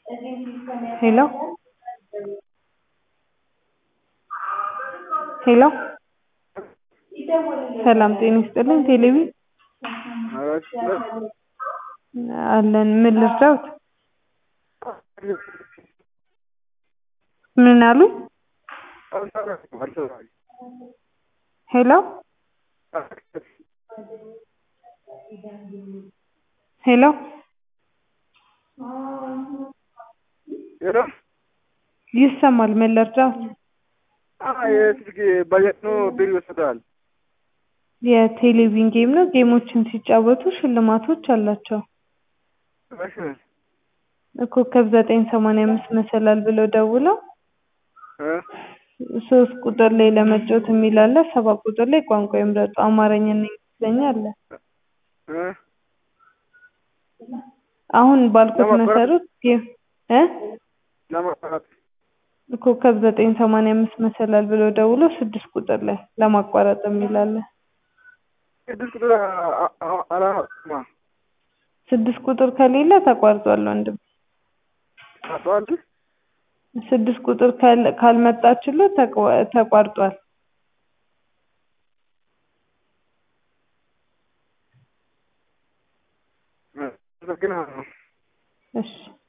ሄሎ ሄሎ ሰላም ጤና ይስጥልኝ ቴሌቢ አለን ምን ልርዳዎት ምን አሉኝ ሄሎ ሄሎ ሄሎ ይሰማል ምን ልርዳዎት የስልክ ባጀት ነው ብር ይወስዳል። የቴሌቪዥን ጌም ነው ጌሞችን ሲጫወቱ ሽልማቶች አላቸው እሺ ኮከብ ዘጠኝ ሰማንያ አምስት መሰላል ብለው ደውለው እ ሶስት ቁጥር ላይ ለመጫወት የሚል አለ ሰባት ቁጥር ላይ ቋንቋ ይምረጡ አማርኛ እና እንግሊዝኛ አለ እ አሁን ባልኩት ለማቋረጥ- መሰረት ጌም እ ለማቋረጥ ኮከብ ዘጠኝ ሰማንያ አምስት መሰላል ብለው ደውለው ስድስት ቁጥር ላይ ለማቋረጥ የሚል አለ ስድስት ቁጥር አ- አ- አ- አላወቅማ ስድስት ቁጥር ከሌለ ተቋርጧል ወንድም ታውቀዋል ስድስት ቁጥር ካል- ካልመጣችሎት ተቋ- ተቋርጧል አመሰግናለሁ እሺ